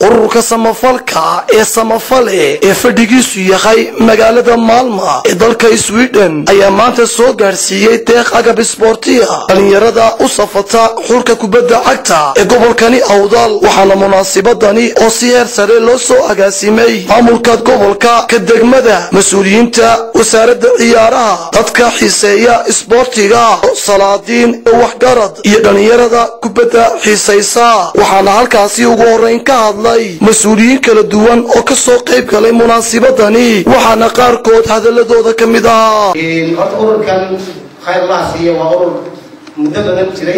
ururka samafalka ee samafale ee fadhigiisu yahay magaalada maalma ee dalka sweden ayaa maanta soo gaadhsiiyey deeq agab isboortiya dhalinyarada u safata xulka kubadda cagta ee gobolkani awdal waxaana munaasibadani oo si heer sare loo soo agaasimay maamulka gobolka ka degmada mas-uuliyiinta wasaaradda ciyaaraha dadka xiiseeya isboortiga salaadiin waxgarad iyo dhalinyarada kubadda xiisaysa waxaana halkaasi ugu horeyn ka hadlay mas-uuliyiin kala duwan oo ka soo qayb galay munaasibadani waxaana qaarkood hadaladooda ka mid ahaa horta ururkan khayr allaha siiya waa urur muddo badan jiray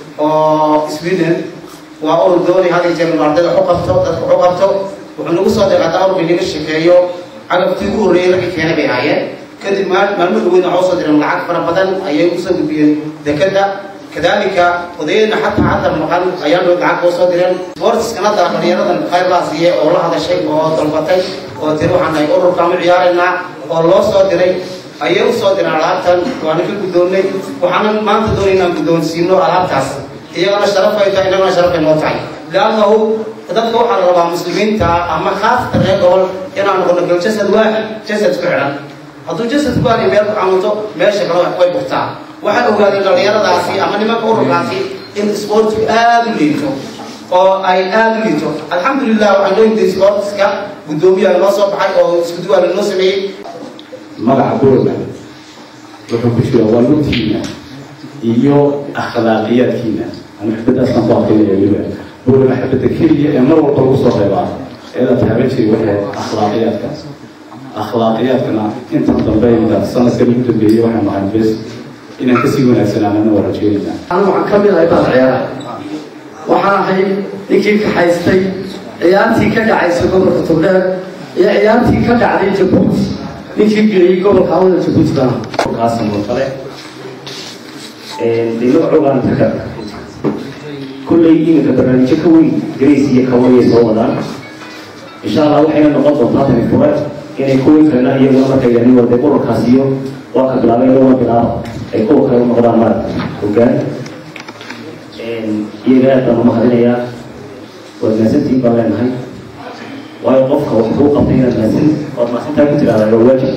oo sweden waa urur doonay had iyo jeer inuu ardayda waxu qabto dadka waxu qabto wuxuu nagu soo deeqaa taa ururka inaga shekeeyo cagabtii ugu horreeyay ragga keenay bay ahaayeen kadib maalmo dhaweyn waxaa usoo direen lacag fara badan ayay usoo gudbiyeen dekada kadalika odayadna xataa hadda maqan ayaa dhow lacag oo soo direen sportskana dara dhalinyaradan khayr laa siiye oo la hadashay oo dalbatay oo tiri waxaan nahay ururkaanu ciyaaraynaa oo loo soo diray ayay usoo direen alaabtan waana ka guddoonnay waxaana maanta doonay inaan guddoonsiino alaabtaas iyagana sharaf ay tahay innagana sharaf ay noo tahay liannahu dadka waxaa la rabaa muslimiinta ama khaasata reer gobol inaan noqono gal jasad waaxid jasad ku xidhan hadduu jasad kuwaani meel ku camunto meesha kale way bugtaa waxay ogaadeen dhalinyaradaasi ama nimanka ururkaasi in sportku aada u liito oo ay aada u liito alxamdulilah waxaan noo yimid sportska guddoomiyaha noo soo baxay oo iskuduwaala noo sameeyey magaca boorna wuxuu ku jira waa lugtiina iyo akhlaaqiyaadkiina ama xibadaasaan ku adkaynaya weliba boorna xibada keliya ee mar walba lagu soo reebaa eeda taaban jiray waxay akhlaaqiyaadka akhlaaqiyaadkana inta dambe inta sanadkan ugu dambeeyey waxaan nahay bes inaan kasii wanaagsanaanana waa rajeynayna anu waxaan ka mid ahay baan ciyaara waxaan ahay ninkii kaxaystay ciyaartii ka dhacaysa gobolka togdheer iyo ciyaartii ka dhacday jabuuti ninkii geeyey gobolka hawada jabuuti baan kaasa murtale dee magacoogaan taka kullay iminka barnaamijyo ka weyn grace iyo kawayay soo wadaan insha allah waxayna noqon doontaa tani fure inay kuwii kalena iyaguna markay yani wade ururkaas iyo waa ka bilaabay inaguna bilaaba ay kuwa kale u noqdaan maaragta hogaan iyaga aad baan umahadinayaa waad mahadsantihiin baan leenahay waayo qofka wax kuu qabtay inaad mahadsan ood mahadsantaa ku tiraahdaa waa waajib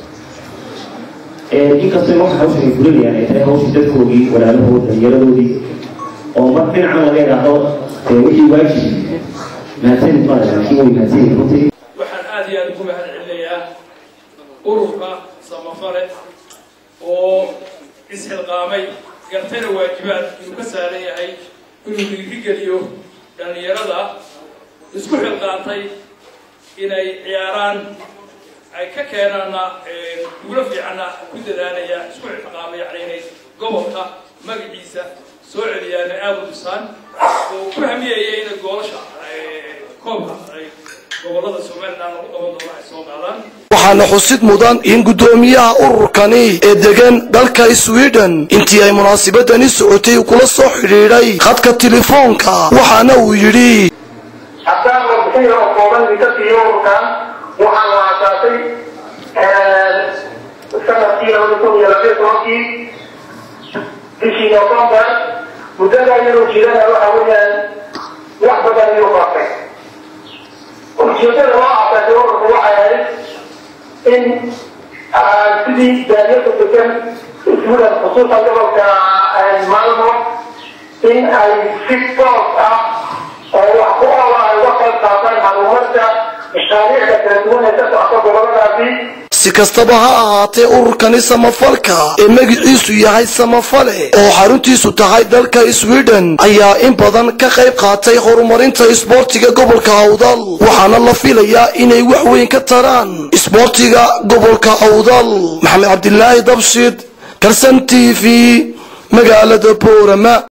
inkastoo marka hawshan ay fulinayaan ay tahay hawshii dadkoodii walaalahood dhalinyaradoodii oo mar dhinacna laga idhaahdo wixii waajib mahadsanid baan laakiin way mahadsanyihin runtii waxaan aad iyo aad ugu mahad celinayaa ururka samafale oo isxilqaamay gartayna waajibaad inuu ka saaran yahay inuu dhiirigeliyo dhallinyarada isku xilqaantay inay ciyaaraan ay ka keenaana guulo fiicanna ku dadaalaya isku xilqaamay yani inay gobolka magaciisa soo celiyaan ay aada u dhisaan oo ku hamiyaya inay goolasha koobka ay gobolada somaliland lagu qaban doono ay soo qaadaan waxaana xusid mudan in guddoomiyaha ururkani ee degan dalka sweden intii ay munaasibadani socotay kula soo xidhiidhay khadka telefoonka waxaana uu yidhi haddaan warbixin oo kooban idinka siiyo ururkan waxaa la aasaasay sanadkii labada kun iyo labiyo tobankii bishii november muddada iyadoo jirana waxa weeyaan wax badan ayuu qaatay ujeedada loo aasaasay ururku waxay ahayd in sidii daadiyada degan ismudan khusuusan gobolka maalmo in ay si toos ah oo wax ku ola ay uga qayb qaataan horumarka mashaariicda kala duwan ee ka socota goboladaasi si kastaba ha ahaatee ururkani samafalka ee magiciisu yahay samafale oo xaruntiisu tahay dalka sweden ayaa in badan ka qayb qaatay horumarinta isboortiga gobolka awdal waxaana la filayaa inay wax weyn ka taraan isboortiga gobolka awdal maxamed cabdilaahi dabshid kalsan t v magaalada boorama